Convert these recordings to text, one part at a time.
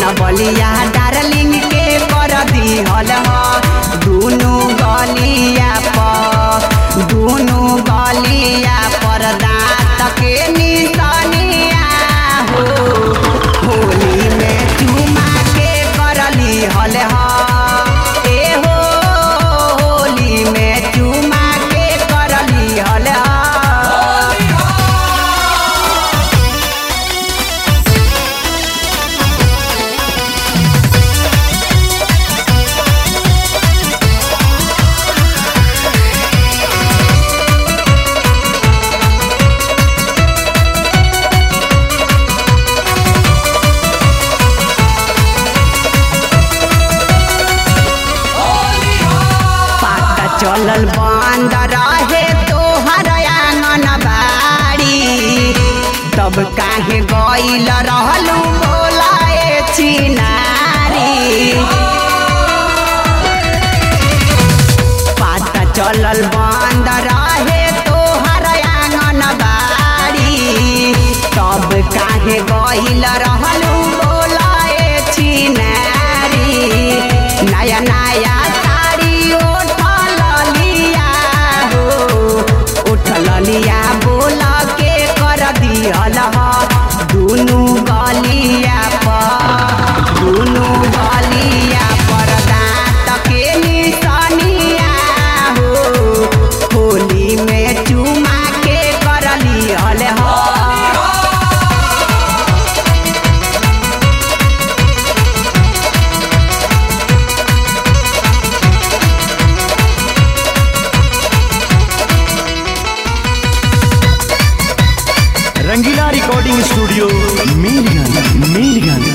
बलिया darling के कर दिहल ह दुनु गलिया पर दुनु गलिया पर दाँत के निशानिया हो होली में चुमा के करली हल ह ए हो होली में चुमा के करली हल ह पाता चलल बंद रहे तोहर आंगन बाड़ी तब काहे गइल रहलू बोलाए चिनारी पाता चलल बंद रहे तोहर आंगन बाड़ी तब काहे गइल रहलू बोलाए चिनारी नया नया साड़ी उठल लिया हो उठल लिया बोल के कर दिहल ह दुनु गलिया पर दुनु गलिया पर दाँत के निशानिया हो होली में चुमा के कर लिहल ह रंगीला रिकॉर्डिंग स्टूडियो मीरगंज मीरगंज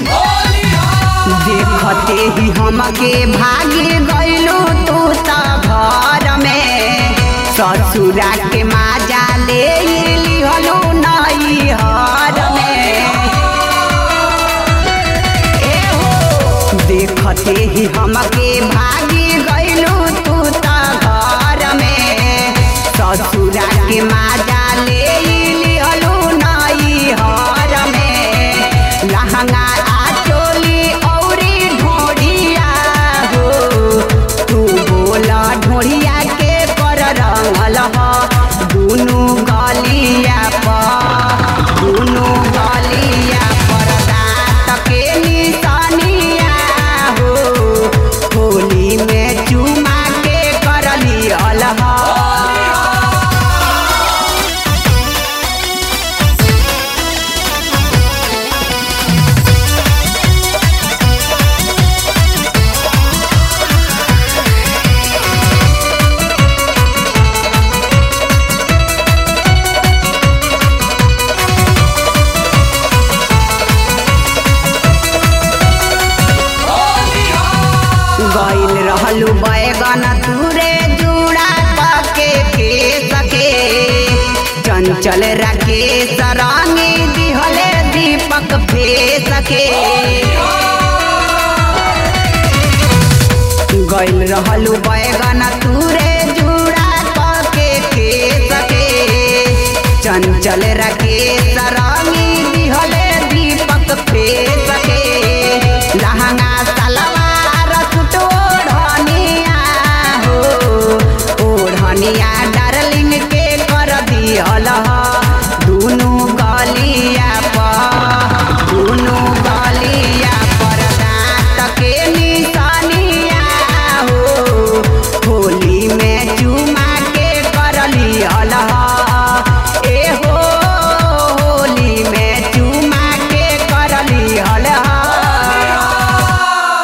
देखते ही हमके भागे गइलो तू त घर में ससुरा के माजा ले लिहलो नई हर में ए हो देखते ही हमके भागे गइलो तू त घर में ससुरा के माजा ले लिहलो नई हर में लहंगा आ चोली औरी ढोढ़िया हो तू बोला ढोढ़िया के कर रंगल ह दुनु गलिया पर दुनु गलिया पर दाँत के निशानिया हो होली में चुमा के करली अलह गइल रहलू बैगन तुरे जुड़ा के के सके चंचल राकेश रंगी दिहले दीपक फे सके गइल रहलू बैगन